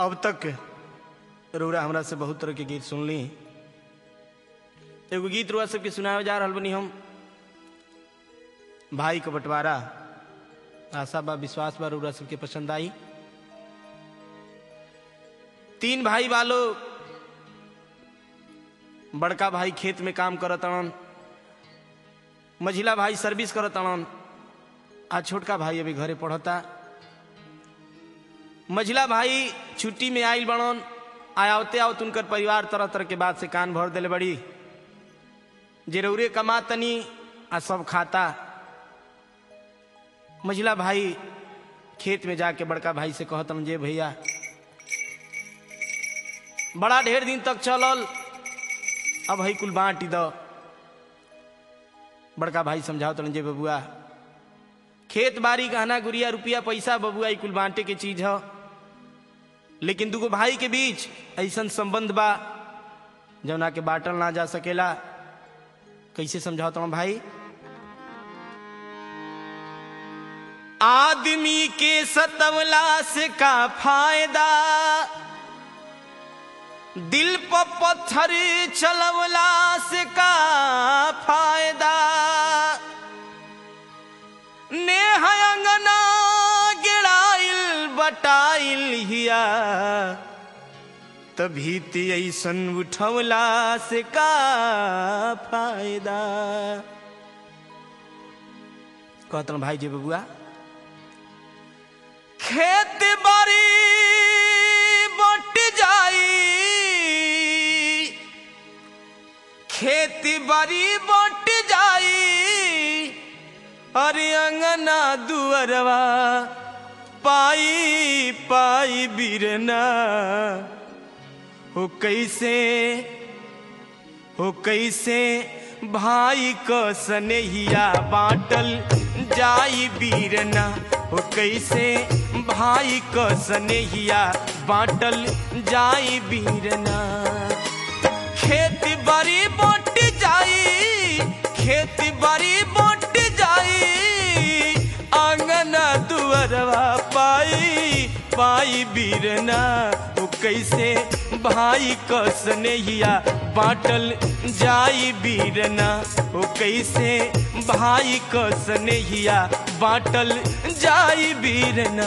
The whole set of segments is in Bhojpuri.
अब तक रउरा हमरा से बहुत तरह के गीत सुनली एगो गीत रुआ सबके सुनावे जा रहल बनी हम भाई का बंटवारा आशा बा विश्वास बा रउरा सबके पसंद आई तीन भाई वालो बड़का भाई खेत में काम करत अड़न मझिला भाई सर्विस करत अड़न आ छोटका भाई अभी घरे पढ़ता मझिला भाई छुट्टी में आयल बड़न आयावते आवत उनकर परिवार तरह तरह के बात से कान भर दिले बड़ी जरूरे कमा तनी आ सब खाता मझिला भाई खेत में जाके बड़का भाई से कहतन जे भैया बड़ा ढेर दिन तक चलल अब हई कुल बांटी दो बड़का भाई समझाओ तन जे बबुआ खेत बाड़ी गहना गुड़िया रुपया पैसा बबुआ ई कुल बांटे के चीज है लेकिन दुगो भाई के बीच ऐसा संबंध बा जौना के बांटल ना जा सकेला कैसे समझाओ तुम भाई आदमी के सतवला से का फायदा दिल पर पत्थर चलवला से का फायदा नेह अंगना गिराइल बटाइल हिया तभी ती ऐसन उठवला से का फायदा कहतन भाई जी बबुआ खेत बाड़ी बट जाई खेती बाड़ी बट जाई अरे अंगना दुअरवा पाई पाई बिरना हो कैसे हो कैसे भाई क सनेहिया बाटल जाई बीरना हो कैसे भाई क सनेहिया बाटल जाई बीरना खेत बाड़ी बट जाई खेत बाड़ी बट जाई आंगना दुअरवा पाई पाई बीरना तो कैसे भाई क स्नेहिया बाटल जाई बीरना ओ कैसे भाई क स्नेहिया बाटल जाई बीरना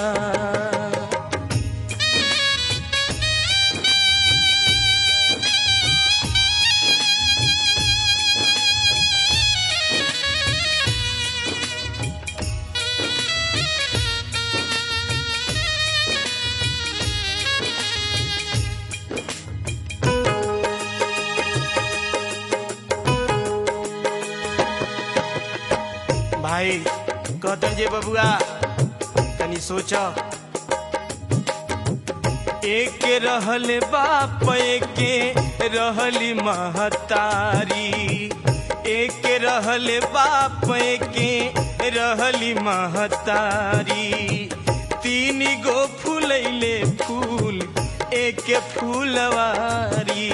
भाई कहते जे बबुआ तनी सोच एक रहल बाप के रहली महतारी एक रहल बाप के रहली महतारी तीन गो फूलैले फूल एक फूलवारी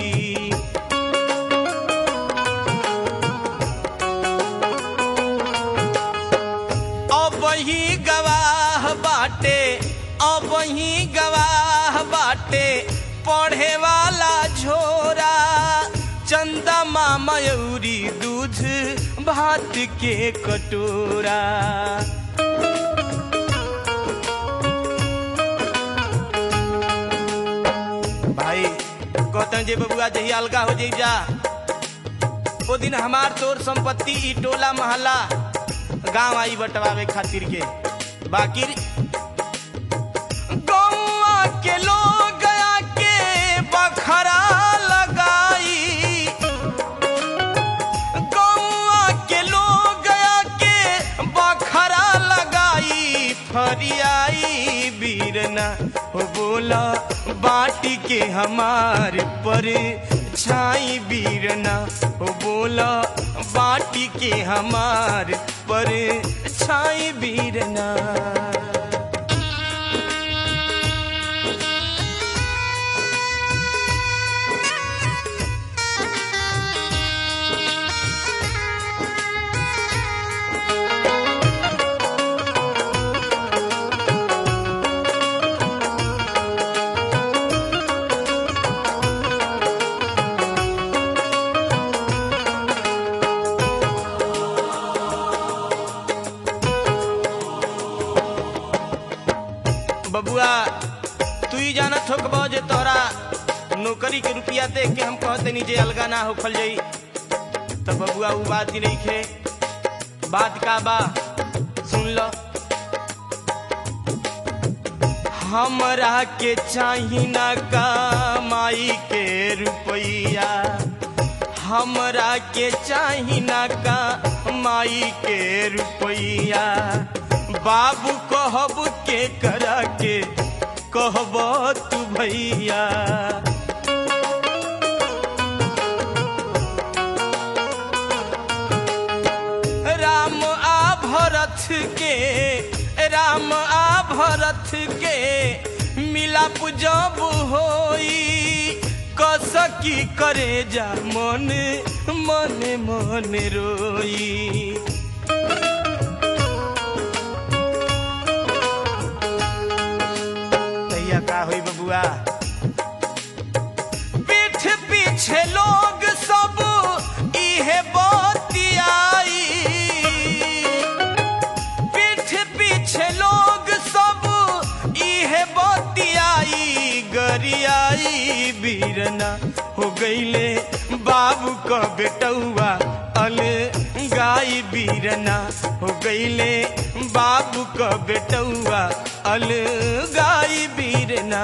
अब ही गवाह बाटे अब ही गवाह बाटे पढ़े वाला झोरा चंदा मयूरी दूध भात के कटोरा भाई कहते जे बबुआ जही अलगा हो जाई जा ओ दिन हमार तोर संपत्ति ई टोला मोहल्ला गांव आई बटवावे खातिर के बाकी गौवा के लोग गया के बखरा लगाई गौवा के लोग गया के बखरा लगाई फरियाई बीरना हो बोला बाटी के हमार पर छाई बीरना हो बोला बाटी के हमार पर छाई बीरना बबुआ तू ही जानत हो कबो जे तोहरा नौकरी के रुपया देख के हम कहते नीचे अलगा ना होखल जाई तो बबुआ वो बात ही नहीं खे बात का बा सुन लो हमरा के चाही ना कमाई के रुपया हमरा के चाही ना कमाई के रुपया बाबू कहब के करा के कहब तू भैया राम आ भरत के राम आ भरत के मिलाप जब होई कसकी करे जा मन मन मन रोई तैया का होई बबुआ पीठ पीछे लोग सब इहे बतियाई पीठ पीछे लोग सब इहे बतियाई गरियाई बीरना हो गईले बाबू क बेटौआ अल गाई बीरना हो गईले बाबू क बेटौआ अल गाई बीरना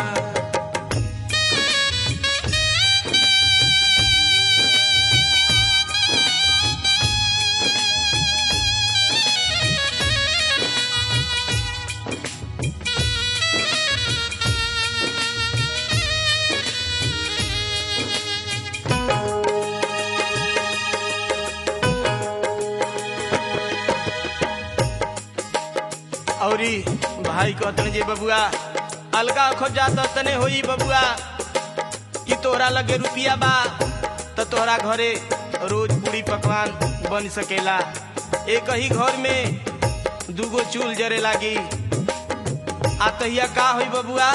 औरी भाई कहतन जे बबुआ अलगा खो जात तने होई बबुआ कि तोहरा लगे रुपिया बा त तोहरा घरे रोज पूरी पकवान बन सकेला एक ही घर में दूगो चूल जरे लागी आ तहिया का होई बबुआ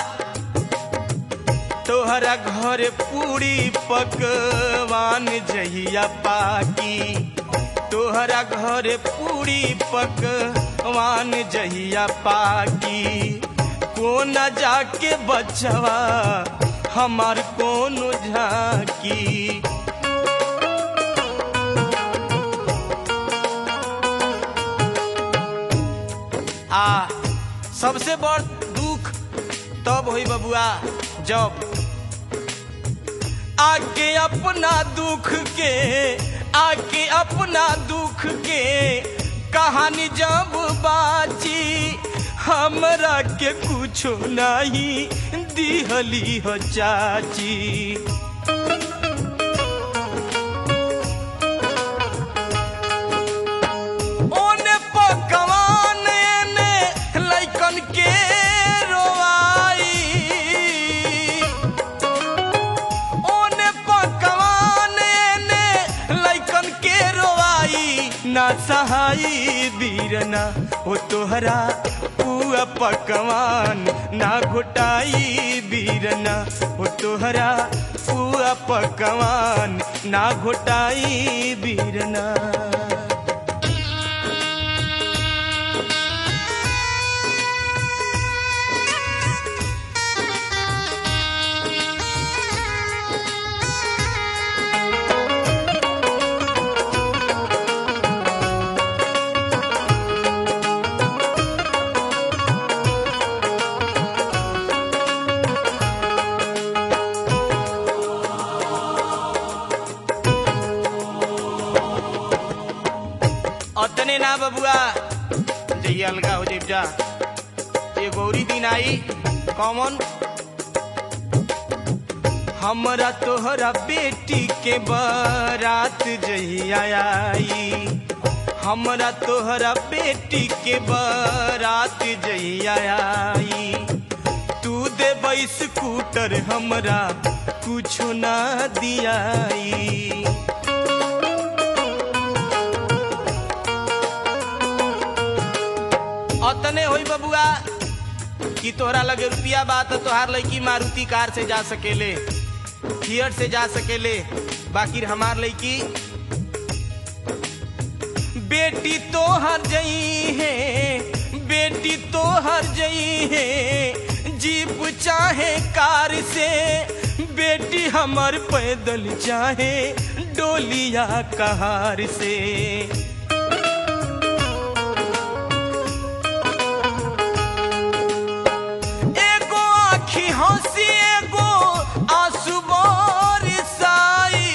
तोहरा घर पूरी पकवान जहिया पाकी तोहरा घर पूरी पकवान जहिया पाकी कोन जाके बचवा हमार कौन झाकी आ सबसे बड़ दुख तब होई बबुआ जब आके अपना दुख के आके अपना दुख के कहानी जब बाची हमरा के कुछो नहीं दिहली हो चाची ओने पकवान ने लइकन के रोवाई ओने पकवान ने लइकन के रोवाई ना सहाई बीरना ओ तोहरा पुआ पकवान ना घोटाई बीरना ओ तोहरा पुआ पकवान ना घोटाई बीरना अतने ना बबुआ जइए अलगा हो जेब जा ये गौरी दिन आई कॉमन हमरा तोहरा बेटी के बारात जहिया आई हमरा तोहरा बेटी के बारात जहिया आई तू दे स्कूटर हमरा कुछो ना दियाई अतने होई बबुआ कि तोहरा लगे रुपिया बा तो तोहार लड़की मारुति कार से जा सकेले थिएटर से जा सकेले बाकी हमार लड़की बेटी तोहर जई है बेटी तो हर जई है जीप चाहे कार से बेटी हमर पैदल चाहे डोलिया कहार से एगो आखी हंसी एगो आंसू बरसाई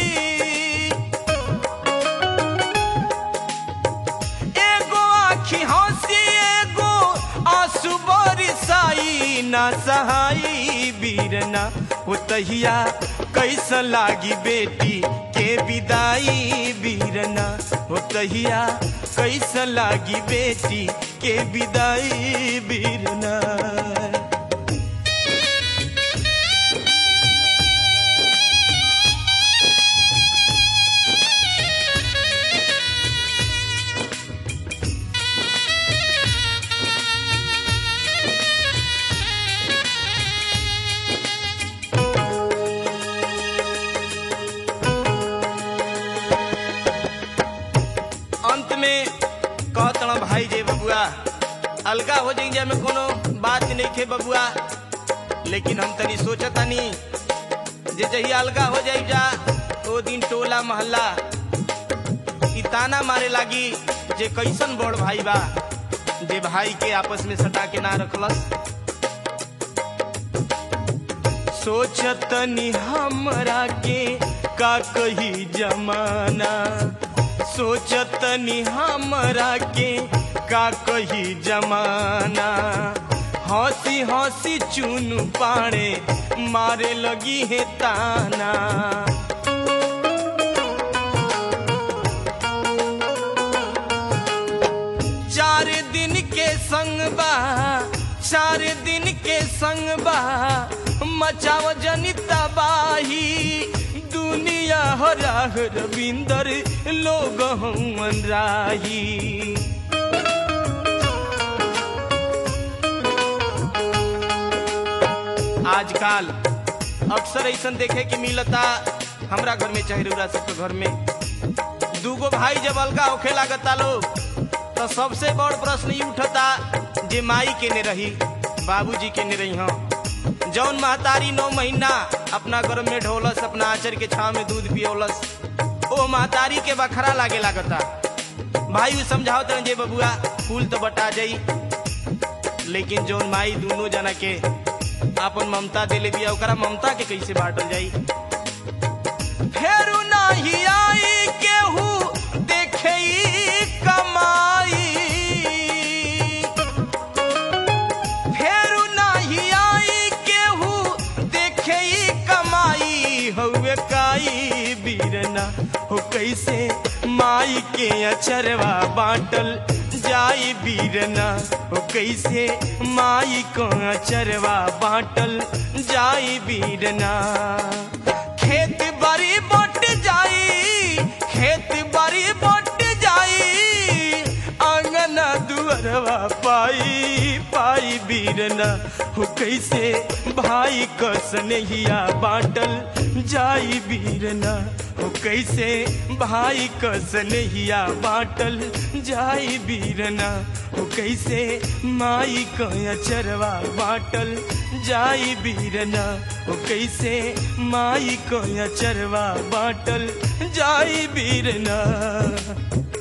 एगो आखी हंसी एगो आंसू बरसाई ना सहाई बीरना हो तहिया कैसन लागी बेटी के विदाई बीरना हो तहिया कैसन लागी बेटी के विदाई बीरना अंत में कहतण भाई जे बबुआ अलगा हो जाइए में कोनो बात नहीं खे बबुआ लेकिन हम तनी सोचतानी जे जही अलगा हो जाई जा ओ दिन टोला मोहल्ला ई ताना मारे लागी जे कैसन बड़ भाई बा जे भाई के आपस में सटा के ना रखलस सोचतनी हमरा के का कही जमाना सोचतनी हमरा के का कही जमाना हंसी हंसी चुन पाड़े मारे लगी है ताना चार दिन के संग बा चार दिन के संग बा मचाव जनी तबाही दुनिया हो राह रविंदर लोग हमन राही आजकल अक्सर ऐसा देखे के मिलता हमरा घर में चाहे रउरा सबके घर में दूगो भाई जब अलगा होखे लागता लोग तो सबसे बड़ प्रश्न ई उठता जे माई के ने रही बाबूजी के ने रही हम जौन महतारी नौ महीना अपना गर्भ में ढोलस अपना आचर के छाव में दूध पियोलस ओ महतारी के बखरा लागे लागता भाई उ समझाओ तरह जे बबुआ फूल तो बटा जाई लेकिन जौन माई दोनों जना के अपन ममता दिले बिया ओकरा ममता के कैसे बांटल जाई फेरू नाही आई केहू देखे ई कमाई फेरू नाही आई केहू देखे ई कमाई हउए काई बीरना हो कैसे माई के अचरवा बाटल जाई बीरना हो कैसे माई को अचरवा बाटल जाई बीरना खेत बड़ी बट जाई खेत बड़ी बट जाई आंगना दुअरवा पाई पाई बीरना हो कैसे भाई क स्नेहिया बाटल जाई बीरना हो कैसे भाई क स्नेहिया बाटल जाई बीरना हो कैसे माई क अचरवा बाटल जाई बीरना हो कैसे माई क अचरवा बाटल जाई बीरना